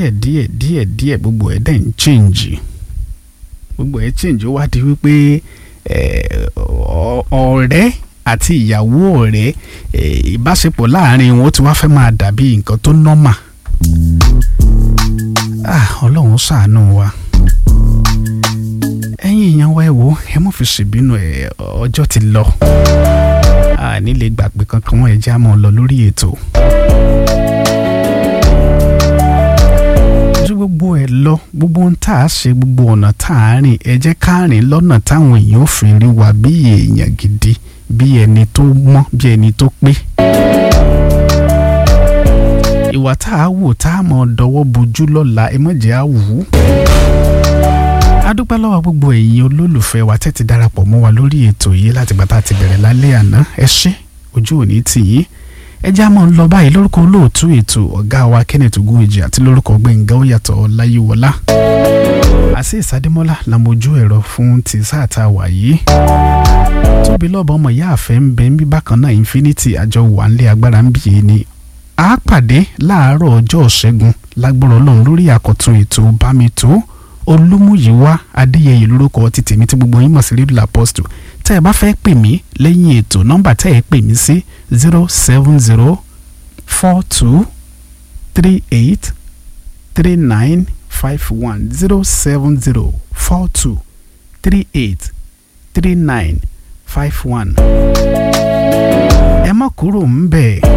díẹ̀ díẹ̀ díẹ̀ díẹ̀ gbogbo ẹ̀ dẹ̀ ń change gbogbo ẹ̀ change ó wá di wípé eh, ọ- ọ̀rẹ́ àti ìyàwó ọ̀rẹ́ eh, ìbáṣepọ̀ láàrin wọn ó ti wá fẹ́ máa dàbí nǹkan tó nọ́mà ah ọlọ́run ṣàánú wa ẹ̀yin èèyàn wa ẹ wò ẹ mọ̀ fi ṣèbínú ẹ ọjọ́ ti lọ a ní lè gbàgbé kankan wọn ẹ já mọ́ ọ lọ lórí ètò. ju gbogbo ẹ lọ gbogbo ohun tá a ṣe gbogbo ọ̀nà tá a rìn ẹ jẹ́ ká rìn lọ́nà táwọn èèyàn ò fi rí wa bí èèyàn gidi bí ẹni tó mọ́ bí ẹni tó pé. ìwà tá a wò tá a mọ̀ dọwọ́ bojú lọ́la ẹ mọ̀ jẹ́ àwù. a dúpẹ́ lọ́wọ́ gbogbo ẹ̀yin olólùfẹ́ wa tẹ́tí darapọ̀ mọ́ wa lórí ètò yìí láti gbà tá a ti bẹ̀rẹ̀ lálẹ́ àná ẹ ṣé ojú òní tì yín ẹ já mọ́ ń lọ báyìí lórúkọ olóòtú ètò ọ̀gá wa Kenneth Ogunwuji àti lórúkọ Gbẹ̀ngà Oyàtọ̀ Ọláyíwọlá àti ìsádémọ́lá làmójú ẹ̀rọ fún ti sáà tá a wà yìí tóbi lọ́bọ̀ ọmọ ìyá àfẹ́ ń bẹ ń bí bákan náà Infinity àjọ wà ń lé agbára ń bì í ni a pàdé láàárọ̀ ọjọ́ ṣẹ́gun lágbọ́rọ̀ ọlọ́run lórí àkọ́tún ètò bámitó olúmúyíwá adéyẹyẹ lórúkọ ti tèmi tí gbogbo yín mọ̀ sí rédíò apostle tẹ́ ẹ bá fẹ́ pè mí lẹ́yìn ètò nọ́mbà tẹ́ ẹ pè mí sí zero seven zero four two three eight three nine five one zero seven zero four two three eight three nine five one ẹ má kúrò ń bẹ̀.